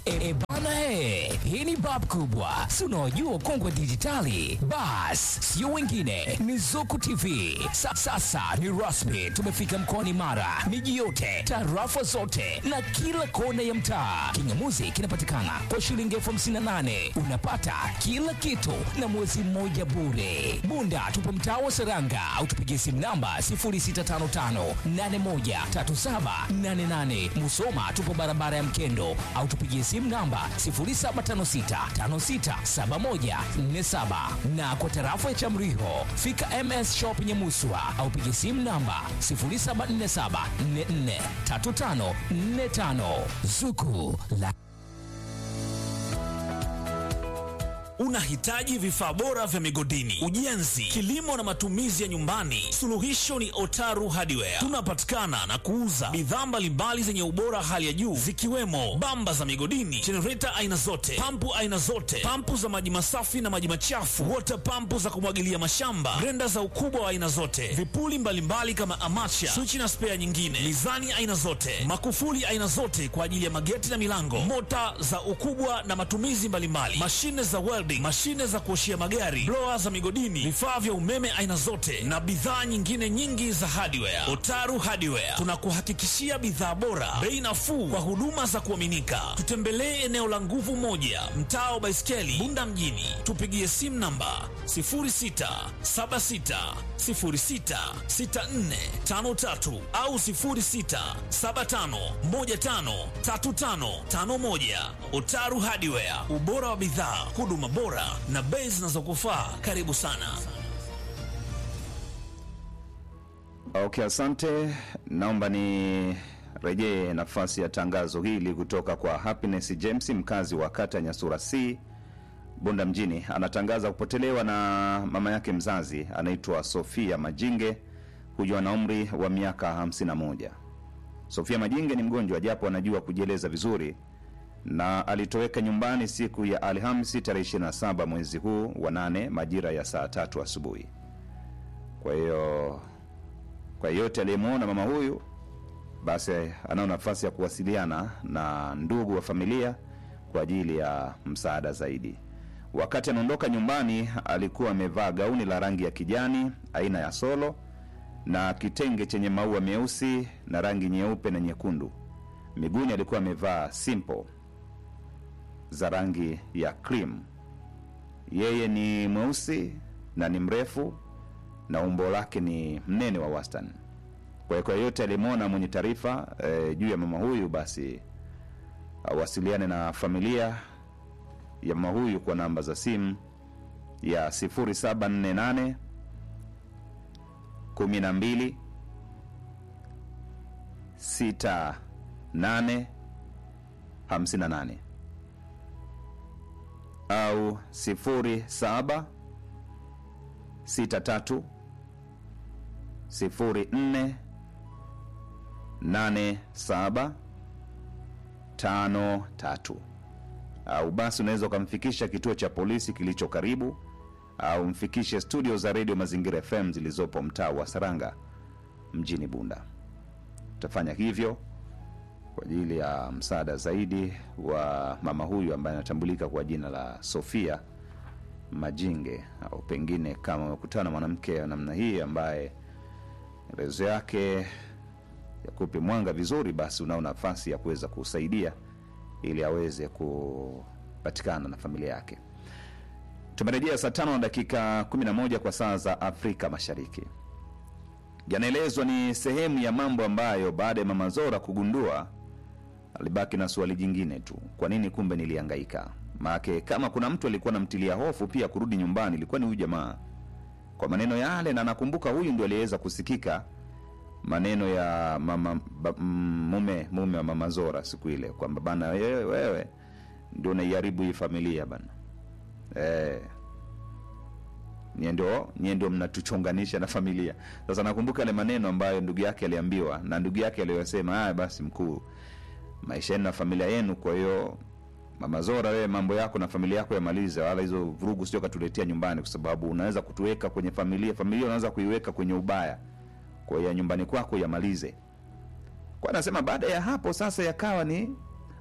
E, e bana he, hii ni bab kubwa, si unaojua kongwe dijitali. Bas, sio wengine, ni Zuku TV. Sa, sasa ni rasmi, tumefika mkoani Mara, miji yote, tarafa zote na kila kona ya mtaa. Kingamuzi kinapatikana kwa shilingi elfu hamsini na nane unapata kila kitu na mwezi mmoja bure. Bunda tupo mtaa wa Seranga au tupigie simu namba 0655813788. Musoma tupo barabara ya Mkendo au tupigie simu namba 0756567147 na kwa tarafa ya Chamriho fika MS Shop Nyamuswa au pigie simu namba 0747443545 Zuku la Unahitaji vifaa bora vya migodini, ujenzi, kilimo na matumizi ya nyumbani? Suluhisho ni Otaru Hardware. Tunapatikana na kuuza bidhaa mbalimbali zenye ubora hali ya juu zikiwemo bamba za migodini, jenereta aina zote, pampu aina zote, pampu za maji masafi na maji machafu, water pampu za kumwagilia mashamba, grenda za ukubwa wa aina zote, vipuli mbalimbali kama amacha, swichi na spea nyingine, mizani aina zote, makufuli aina zote kwa ajili ya mageti na milango, mota za ukubwa na matumizi mbalimbali, mashine za welding, mashine za kuoshia magari, blower za migodini, vifaa vya umeme aina zote na bidhaa nyingine nyingi za hardware. Otaru Hardware tunakuhakikishia bidhaa bora, bei nafuu kwa huduma za kuaminika. Tutembelee eneo la Nguvu Moja, mtaa wa Baiskeli, Bunda mjini. Tupigie simu namba 0676066453 au 0675153551. Otaru Hardware, ubora wa bidhaa, huduma bora na bei zinazokufaa. Karibu sana. Okay, asante. Naomba ni rejee nafasi ya tangazo hili kutoka kwa Happiness James, mkazi wa kata ya Nyasura C, Bunda mjini. Anatangaza kupotelewa na mama yake mzazi anaitwa Sofia Majinge, huyu ana umri wa miaka 51. Sofia Majinge ni mgonjwa japo anajua kujieleza vizuri na alitoweka nyumbani siku ya Alhamisi tarehe 27 mwezi huu wa nane majira ya saa tatu asubuhi. Kwa hiyo kwa yeyote aliyemwona mama huyu basi anao nafasi ya kuwasiliana na ndugu wa familia kwa ajili ya msaada zaidi. Wakati anaondoka nyumbani, alikuwa amevaa gauni la rangi ya kijani aina ya solo na kitenge chenye maua meusi na rangi nyeupe na nyekundu. Miguuni alikuwa amevaa simple za rangi ya cream. Yeye ni mweusi na ni mrefu na umbo lake ni mnene wa wastani. Kwa hiyo kwa yeyote aliyemwona mwenye taarifa e, juu ya mama huyu basi awasiliane na familia ya mama huyu kwa namba za simu ya 0748 12 68 58 au 07 63 04 87 53 au basi unaweza ukamfikisha kituo cha polisi kilicho karibu au mfikishe studio za redio Mazingira FM zilizopo mtaa wa Saranga mjini Bunda. Utafanya hivyo kwa ajili ya msaada zaidi wa mama huyu ambaye anatambulika kwa jina la Sofia Majinge, au pengine kama umekutana na mwanamke wa namna hii ambaye maelezo yake yakupe mwanga vizuri, basi unao nafasi ya kuweza kusaidia ili aweze kupatikana na familia yake. Tumerejea saa tano na dakika 11 kwa saa za Afrika Mashariki. Yanaelezwa ni sehemu ya mambo ambayo baada ya mama Zora kugundua alibaki na swali jingine tu, kwa nini kumbe nilihangaika? Maake kama kuna mtu alikuwa namtilia hofu pia kurudi nyumbani ilikuwa ni huyu jamaa, kwa maneno yale, na nakumbuka huyu ndio aliweza kusikika maneno ya mama ba, mm, mume mume wa mama Zora siku ile kwamba bana, wewe, wewe ndio unaiharibu hii familia bana eh, nyie ndio nyie ndio mnatuchonganisha na familia. Sasa nakumbuka yale maneno ambayo ndugu yake aliambiwa na ndugu yake aliyosema, haya basi, mkuu, maisha yenu na familia yenu, kwa hiyo mama Zora, wewe mambo yako na familia yako yamalize, wala hizo vurugu sio katuletea nyumbani, kwa sababu unaweza kutuweka kwenye familia, familia unaweza kuiweka kwenye ubaya kwa hiyo ya nyumbani kwako yamalize. Kwa anasema baada ya hapo sasa yakawa ni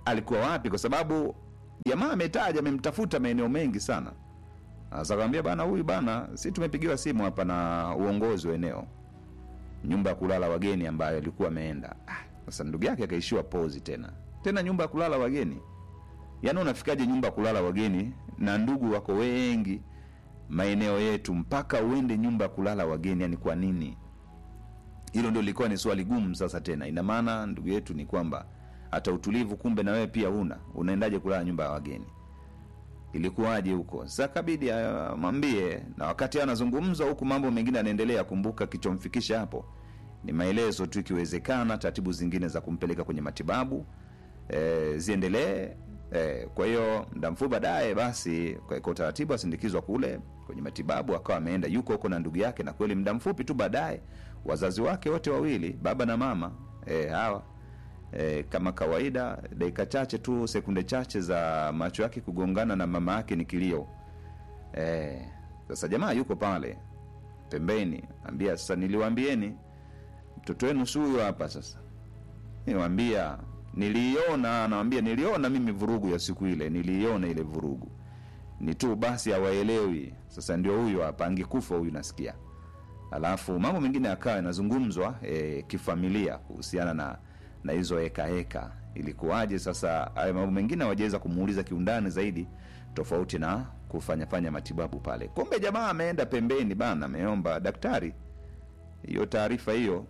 alikuwa wapi kwa sababu jamaa ametaja amemtafuta maeneo mengi sana sasa akamwambia bana huyu bana si tumepigiwa simu hapa na uongozi wa eneo nyumba ya kulala wageni ambayo alikuwa ameenda Ah, sasa ndugu yake akaishiwa pozi tena tena nyumba ya kulala wageni yaani unafikaje nyumba ya kulala wageni na ndugu wako wengi maeneo yetu mpaka uende nyumba ya kulala wageni yani kwa nini hilo ndio lilikuwa ni swali gumu sasa tena ina maana ndugu yetu ni kwamba hata utulivu kumbe na wewe pia una unaendaje kulala nyumba ya wageni ilikuwaje huko sasa kabidi amwambie na wakati anazungumza huku mambo mengine anaendelea kumbuka kichomfikisha hapo ni maelezo tu ikiwezekana taratibu zingine za kumpeleka kwenye matibabu e, ziendelee e, kwa hiyo muda mfupi baadaye basi kwa kwa utaratibu asindikizwa kule kwenye matibabu akawa ameenda yuko huko na ndugu yake na kweli muda mfupi tu baadaye wazazi wake wote wawili baba na mama e, hawa e, kama kawaida dakika chache tu sekunde chache za macho yake kugongana na mama yake ni kilio e, sasa jamaa yuko pale pembeni ambia sasa niliwaambieni mtoto wenu si huyo hapa sasa niwambia niliiona nawambia niliona mimi vurugu ya siku ile niliiona ile vurugu ni tu basi hawaelewi sasa ndio huyo hapa angekufa huyu nasikia alafu mambo mengine akawa yanazungumzwa e, kifamilia kuhusiana na na hizo heka heka ilikuwaje sasa hayo mambo mengine hawajaweza kumuuliza kiundani zaidi tofauti na kufanyafanya matibabu pale kumbe jamaa ameenda pembeni bana ameomba daktari hiyo taarifa hiyo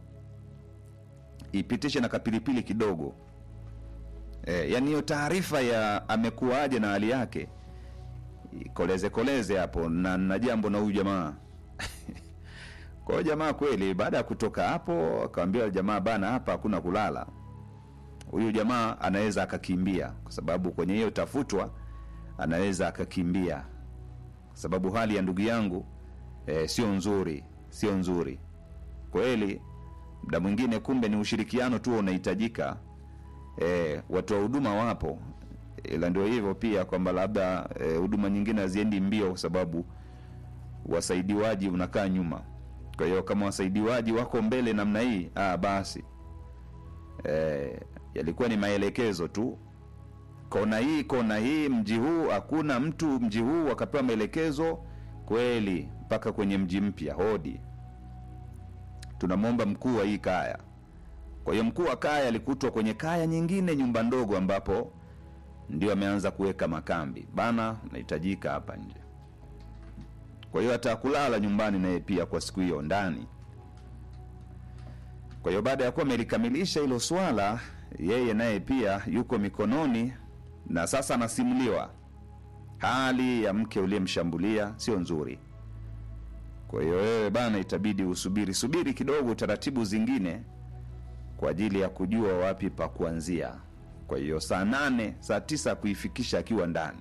ipitishe na kapilipili kidogo e, yani hiyo taarifa ya amekuwaje na hali yake koleze koleze hapo na na jambo na huyu jamaa kwa hiyo jamaa kweli baada ya kutoka hapo akawambia jamaa bana hapa hakuna kulala huyu jamaa anaweza akakimbia kwa sababu kwenye hiyo tafutwa anaweza akakimbia kwa sababu hali ya ndugu yangu e, sio nzuri sio nzuri kweli mda mwingine kumbe ni ushirikiano tu unahitajika e, watu wa huduma wapo ila ndio hivyo pia kwamba labda eh, huduma nyingine haziendi mbio kwa sababu wasaidiwaji unakaa nyuma kwa hiyo kama wasaidiwaji wako mbele namna hii ah, basi e, yalikuwa ni maelekezo tu kona hii kona hii mji huu hakuna mtu mji huu wakapewa maelekezo kweli mpaka kwenye mji mpya hodi tunamwomba mkuu wa hii kaya kwa hiyo mkuu wa kaya alikutwa kwenye kaya nyingine nyumba ndogo ambapo ndio ameanza kuweka makambi bana nahitajika hapa nje kwa hiyo hata kulala nyumbani naye pia kwa siku hiyo ndani kwa hiyo baada ya kuwa amelikamilisha hilo swala yeye naye pia yuko mikononi na sasa anasimuliwa hali ya mke uliyemshambulia sio nzuri kwa hiyo wewe bana itabidi usubiri subiri kidogo taratibu zingine kwa ajili ya kujua wapi pa kuanzia kwa hiyo saa nane saa tisa kuifikisha akiwa ndani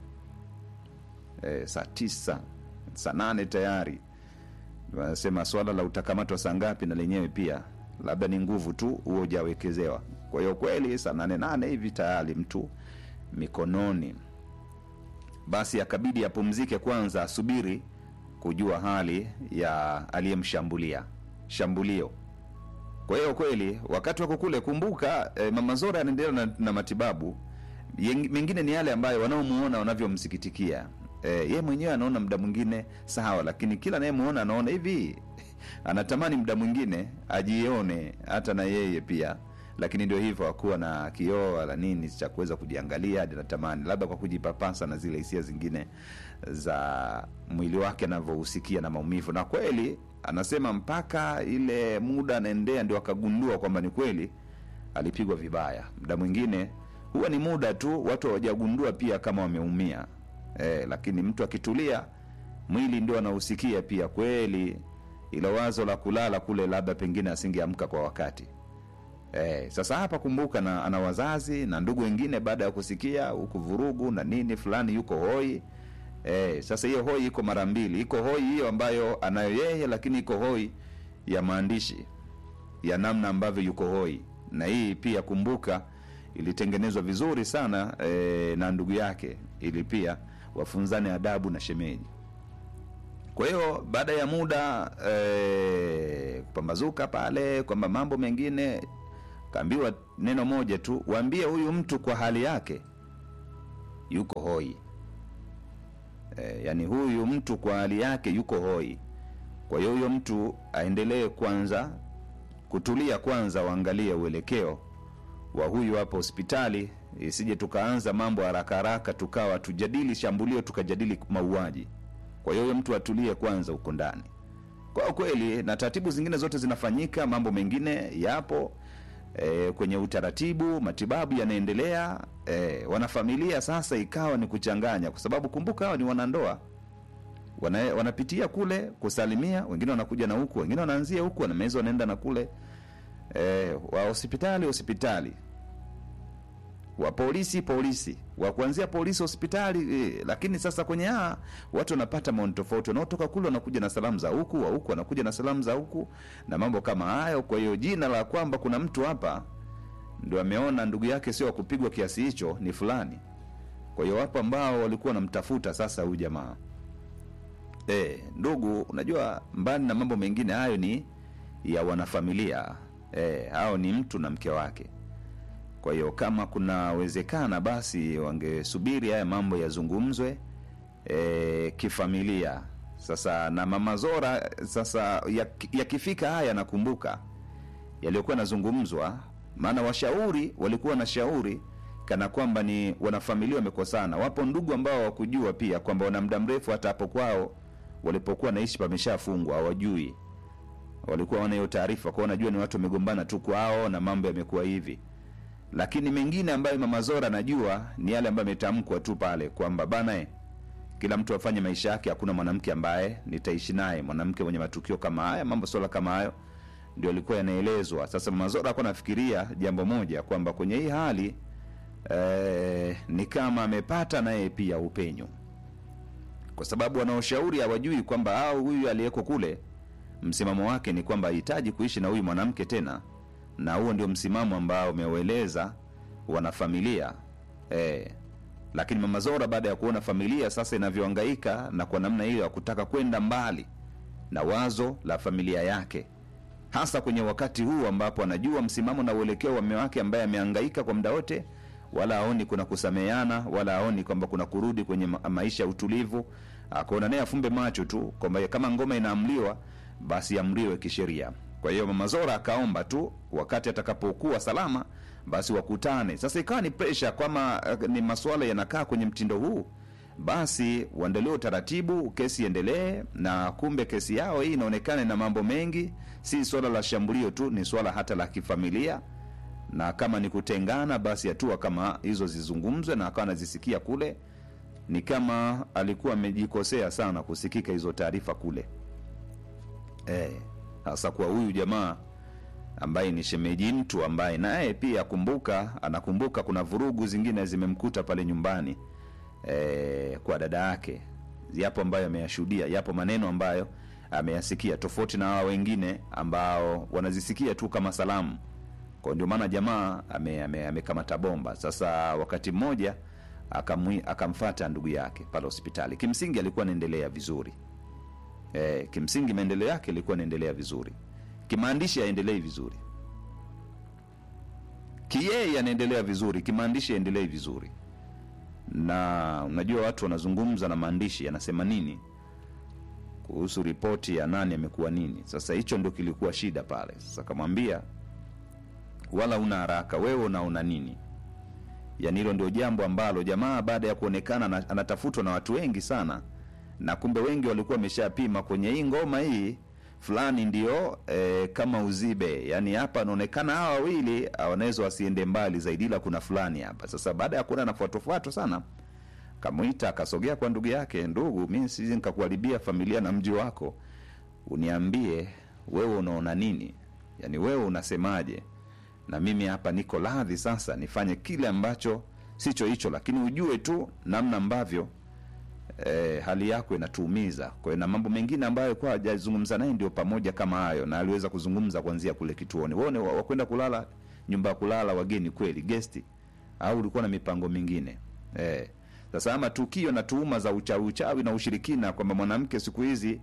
e, saa tisa saa nane tayari wanasema swala la utakamatwa saa ngapi na lenyewe pia labda ni nguvu tu huo ujawekezewa kwa hiyo kweli saa nane nane hivi tayari mtu mikononi basi akabidi apumzike kwanza asubiri kujua hali ya aliyemshambulia shambulio kwa hiyo kweli wakati wako kule kumbuka eh, mama zora anaendelea na, na matibabu Yeng- mengine ni yale ambayo wanaomuona wanavyomsikitikia eh, ye mwenyewe anaona muda mwingine sawa lakini kila anayemuona anaona hivi anatamani muda mwingine ajione hata na yeye pia lakini ndio hivyo akuwa na kioo wala nini cha kuweza kujiangalia hadi natamani labda kwa kujipapasa na zile hisia zingine za mwili wake anavyohusikia na maumivu na kweli anasema mpaka ile muda anaendea ndio akagundua kwamba ni kweli alipigwa vibaya muda mwingine huwa ni muda tu watu hawajagundua pia kama wameumia e, lakini mtu akitulia mwili ndio anahusikia pia kweli ilo wazo la kulala kule labda pengine asingeamka kwa wakati Eh, sasa hapa kumbuka na ana wazazi na ndugu wengine baada ya kusikia huku vurugu na nini fulani yuko hoi eh, sasa hiyo hoi iko mara mbili iko hoi hiyo ambayo anayo yeye lakini iko hoi ya maandishi ya namna ambavyo yuko hoi na hii pia kumbuka ilitengenezwa vizuri sana eh, na ndugu yake ili pia wafunzane adabu na shemeji kwa hiyo baada ya muda eh, kupambazuka pale kwamba mambo mengine kaambiwa neno moja tu waambie huyu mtu kwa hali yake yuko hoi e, yani huyu mtu kwa hali yake yuko hoi kwa hiyo huyo mtu aendelee kwanza kutulia kwanza waangalie uelekeo wa huyu hapa hospitali isije tukaanza mambo haraka haraka tukawa tujadili shambulio tukajadili mauaji kwa hiyo huyo mtu atulie kwanza huko ndani kwa kweli na taratibu zingine zote zinafanyika mambo mengine yapo e, kwenye utaratibu matibabu yanaendelea e, wanafamilia sasa ikawa ni kuchanganya kwa sababu kumbuka hawa ni wanandoa wana, wanapitia kule kusalimia wengine wanakuja na huku wengine wanaanzia huku wanameza wanaenda na kule e, wa hospitali hospitali wa polisi polisi wa kuanzia polisi hospitali eh, lakini sasa kwenye aa watu wanapata maoni tofauti wanaotoka kule wanakuja na salamu za huku wa huku wanakuja na salamu za huku na mambo kama hayo kwa hiyo jina la kwamba kuna mtu hapa ndio ameona ndugu yake sio wa kupigwa kiasi hicho ni fulani kwa hiyo wapo ambao walikuwa wanamtafuta sasa huyu jamaa e, ndugu unajua mbali na mambo mengine hayo ni ya wanafamilia e, hao ni mtu na mke wake kwa hiyo kama kunawezekana basi wangesubiri haya mambo yazungumzwe e, kifamilia sasa na mama zora sasa yakifika ya haya nakumbuka yaliyokuwa yanazungumzwa maana washauri walikuwa na shauri kana kwamba ni wanafamilia wamekosana wapo ndugu ambao wakujua pia kwamba wana muda mrefu hata hapo kwao walipokuwa naishi pameshafungwa hawajui walikuwa wana hiyo taarifa kwao wanajua ni watu wamegombana tu kwao na mambo yamekuwa hivi lakini mengine ambayo mama zora anajua ni yale ambayo ametamkwa tu pale kwamba bana eh, kila mtu afanye maisha yake hakuna mwanamke ambaye nitaishi naye mwanamke mwenye matukio kama haya mambo swala kama hayo ndio alikuwa yanaelezwa sasa mama zora alikuwa anafikiria jambo moja kwamba kwenye hii hali eh, ni kama amepata naye pia upenyo kwa sababu wanaoshauri hawajui kwamba au huyu aliyeko kule msimamo wake ni kwamba hahitaji kuishi na huyu mwanamke tena na huo ndio msimamo ambao umeueleza wanafamilia e, lakini mama zora baada ya kuona familia sasa inavyoangaika na kwa namna hiyo ya kutaka kwenda mbali na wazo la familia yake hasa kwenye wakati huu ambapo anajua msimamo na uelekeo wa mme wake ambaye ameangaika kwa muda wote wala aoni kuna kusameheana wala aoni kwamba kuna kurudi kwenye ma- maisha ya utulivu akaona naye afumbe macho tu kwamba kama ngoma inaamliwa basi amriwe kisheria kwa hiyo mama zora akaomba tu wakati atakapokuwa salama basi wakutane sasa ikawa ni presha kwama eh, ni maswala yanakaa kwenye mtindo huu basi uendelee utaratibu kesi iendelee na kumbe kesi yao hii inaonekana na mambo mengi si swala la shambulio tu ni swala hata la kifamilia na kama ni kutengana basi hatua kama hizo zizungumzwe na akawa anazisikia kule ni kama alikuwa amejikosea sana kusikika hizo taarifa kule Eh, hasa kwa huyu jamaa ambaye ni shemeji mtu ambaye naye pia kumbuka anakumbuka kuna vurugu zingine zimemkuta pale nyumbani e, kwa dada yake yapo ambayo ameyashuhudia yapo maneno ambayo ameyasikia tofauti na hawa wengine ambao wanazisikia tu kama salamu kwa ndio maana jamaa amekamata ame, amekamata bomba sasa wakati mmoja akamwi- akamfata ndugu yake pale hospitali kimsingi alikuwa anaendelea vizuri e, kimsingi maendeleo yake ilikuwa inaendelea vizuri kimaandishi aendelei vizuri kiyeye anaendelea vizuri kimaandishi aendelei vizuri na unajua watu wanazungumza na maandishi yanasema nini kuhusu ripoti ya nani amekuwa nini sasa hicho ndio kilikuwa shida pale sasa kamwambia wala una haraka wewe unaona nini yani hilo ndio jambo ambalo jamaa baada ya kuonekana ana- anatafutwa na watu wengi sana na kumbe wengi walikuwa wameshapima kwenye hii ngoma hii fulani ndio e, kama uzibe yani hapa anaonekana hawa wawili wanaweza wasiende mbali zaidi ila kuna fulani hapa sasa baada ya kuona nafuatofuato sana kamwita akasogea kwa ndugu yake ndugu mi siji nikakuharibia familia na mji wako uniambie wewe unaona nini yaani wewe unasemaje na mimi hapa niko radhi sasa nifanye kile ambacho sicho hicho lakini ujue tu namna ambavyo e, hali yako inatuumiza kwa hiyo na mambo mengine ambayo kwa hajazungumza naye ndio pamoja kama hayo na aliweza kuzungumza kuanzia kule kituoni wone wakwenda kulala nyumba ya kulala wageni kweli gesti au ulikuwa na mipango mingine e, sasa ama tukio na tuhuma za uchawi uchawi na ushirikina kwamba mwanamke siku hizi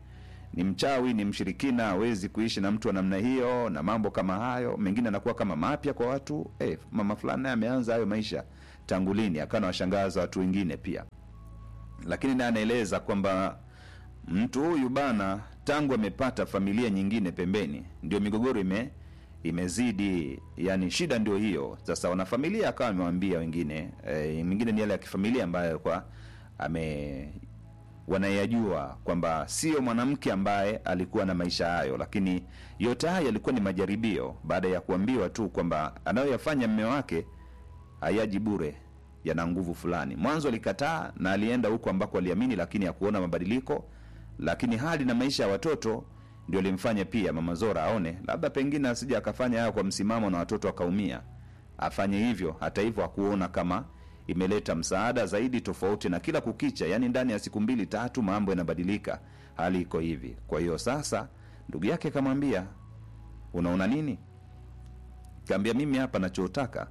ni mchawi ni mshirikina hawezi kuishi na mtu wa namna hiyo na mambo kama hayo mengine anakuwa kama mapya kwa watu eh, mama fulani naye ameanza hayo maisha tangu lini akawa nawashangaza watu wengine pia lakini naye anaeleza kwamba mtu huyu bana tangu amepata familia nyingine pembeni ndio migogoro ime imezidi yani shida ndio hiyo sasa wanafamilia akawa amewambia wengine e, mingine ni yale ya kifamilia ambayo kwa ame wanayajua kwamba sio mwanamke ambaye alikuwa na maisha hayo lakini yote haya yalikuwa ni majaribio baada ya kuambiwa tu kwamba anayoyafanya mme wake hayaji bure yana nguvu fulani mwanzo alikataa na alienda huko ambako aliamini lakini hakuona mabadiliko lakini hali na maisha ya watoto ndio limfanya pia mama zora aone labda pengine asija akafanya hayo kwa msimamo na watoto akaumia afanye hivyo hata hivyo hakuona kama imeleta msaada zaidi tofauti na kila kukicha yaani ndani ya siku mbili tatu mambo yanabadilika hali iko hivi kwa hiyo sasa ndugu yake akamwambia unaona nini kaambia mimi hapa nachotaka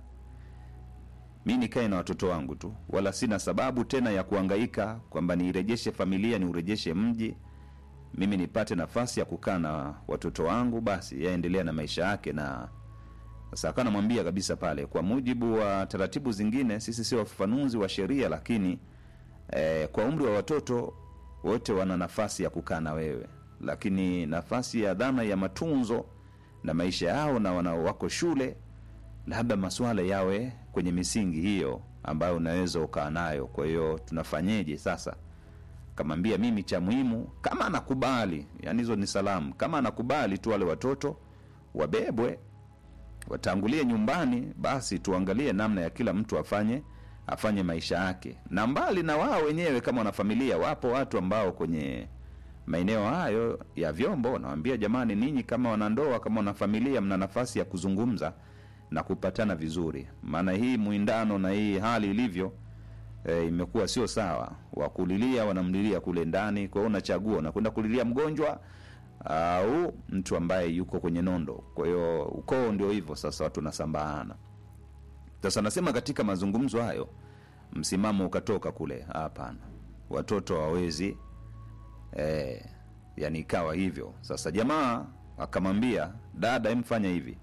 mi nikae na watoto wangu tu wala sina sababu tena ya kuangaika kwamba niirejeshe familia niurejeshe mji mimi nipate nafasi ya kukaa na watoto wangu basi yaendelea na maisha yake na sasa akawa namwambia kabisa pale kwa mujibu wa taratibu zingine sisi sio wafafanuzi wa sheria lakini eh, kwa umri wa watoto wote wana nafasi ya kukaa na wewe lakini nafasi ya dhana ya matunzo na maisha yao na wanao wako shule labda maswala yawe kwenye misingi hiyo ambayo unaweza ukaa nayo kwa hiyo tunafanyeje sasa kamwambia mimi cha muhimu kama anakubali yani hizo ni salamu kama anakubali tu wale watoto wabebwe watangulie nyumbani basi tuangalie namna ya kila mtu afanye afanye maisha yake na mbali na wao wenyewe kama wanafamilia wapo watu ambao kwenye maeneo hayo ya vyombo wanawambia jamani ninyi kama wanandoa kama wanafamilia mna nafasi ya kuzungumza na kupatana vizuri maana hii mwindano na hii hali ilivyo e, imekuwa sio sawa wakulilia wanamlilia kule ndani kwa hiyo unachagua unakwenda kulilia mgonjwa au mtu ambaye yuko kwenye nondo kwa hiyo ukoo ndio hivyo sasa watu nasambaana sasa nasema katika mazungumzo hayo msimamo ukatoka kule hapana watoto hawawezi e, yani ikawa hivyo sasa jamaa akamwambia dada emfanya hivi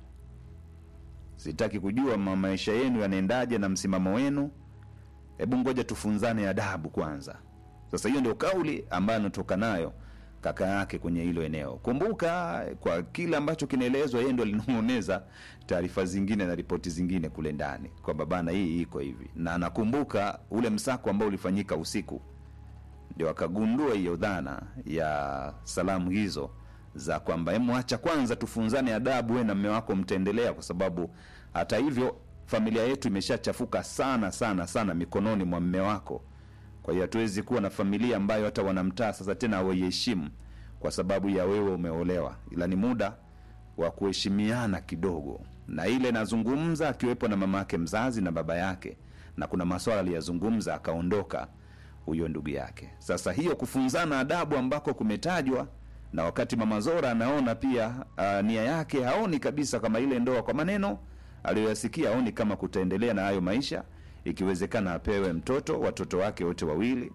sitaki kujua ma- maisha yenu yanaendaje na msimamo wenu hebu ngoja tufunzane adabu kwanza sasa hiyo ndio kauli ambayo anatoka nayo kaka yake kwenye hilo eneo kumbuka kwa kile ambacho kinaelezwa yeye ndo alinong'oneza taarifa zingine na ripoti zingine kule ndani kwamba bana hii iko hivi na anakumbuka ule msako ambao ulifanyika usiku ndio akagundua hiyo dhana ya salamu hizo za kwamba hemu acha kwanza tufunzane adabu we na mme wako mtaendelea kwa sababu hata hivyo familia yetu imeshachafuka sana sana sana mikononi mwa mme wako kwa hiyo hatuwezi kuwa na familia ambayo hata wanamtaa sasa tena hawaiheshimu kwa sababu ya wewe umeolewa ila ni muda wa kuheshimiana kidogo na ile nazungumza akiwepo na mama yake mzazi na baba yake na kuna maswala aliyazungumza akaondoka huyo ndugu yake sasa hiyo kufunzana adabu ambako kumetajwa na wakati mama zora anaona pia uh, nia yake haoni kabisa kama ile ndoa kwa maneno aliyoyasikia aoni kama kutaendelea na hayo maisha ikiwezekana apewe mtoto watoto wake wote wawili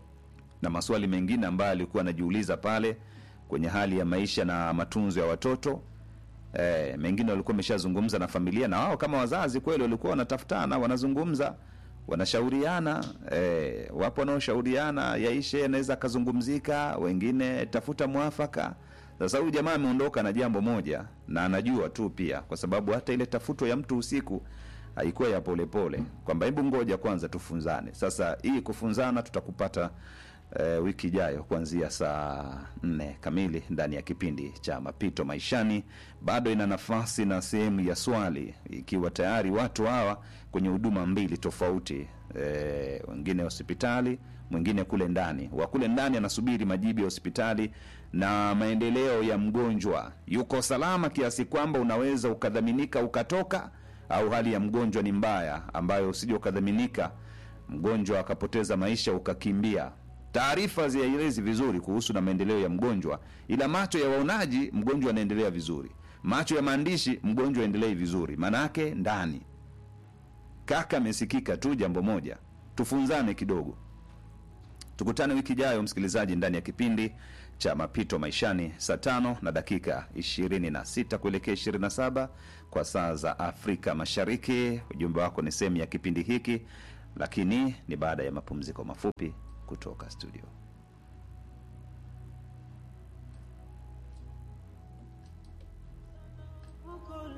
na maswali mengine ambayo alikuwa anajiuliza pale kwenye hali ya maisha na matunzo ya watoto e, mengine walikuwa wameshazungumza na familia na wao kama wazazi kweli walikuwa wanatafutana wanazungumza wanashauriana e, wapo wanaoshauriana yaishe anaweza akazungumzika wengine tafuta mwafaka sasa huyu jamaa ameondoka na jambo moja na anajua tu pia kwa sababu hata ile tafuto ya mtu usiku haikuwa ya polepole kwamba hebu ngoja kwanza tufunzane sasa hii kufunzana tutakupata e, wiki ijayo kuanzia saa nne kamili ndani ya kipindi cha mapito maishani bado ina nafasi na sehemu ya swali ikiwa tayari watu hawa kwenye huduma mbili tofauti e, wengine hospitali mwingine kule ndani wa kule ndani anasubiri majibu ya hospitali na maendeleo ya mgonjwa yuko salama kiasi kwamba unaweza ukadhaminika ukatoka au hali ya mgonjwa ni mbaya ambayo usije ukadhaminika mgonjwa akapoteza maisha ukakimbia taarifa zielezi vizuri kuhusu na maendeleo ya mgonjwa ila macho ya waonaji mgonjwa anaendelea vizuri macho ya maandishi mgonjwa aendelei vizuri maanaake ndani kaka amesikika tu jambo moja tufunzane kidogo Tukutane wiki ijayo, msikilizaji, ndani ya kipindi cha mapito maishani saa tano na dakika 26 kuelekea 27 kwa saa za Afrika Mashariki. Ujumbe wako ni sehemu ya kipindi hiki, lakini ni baada ya mapumziko mafupi kutoka studio.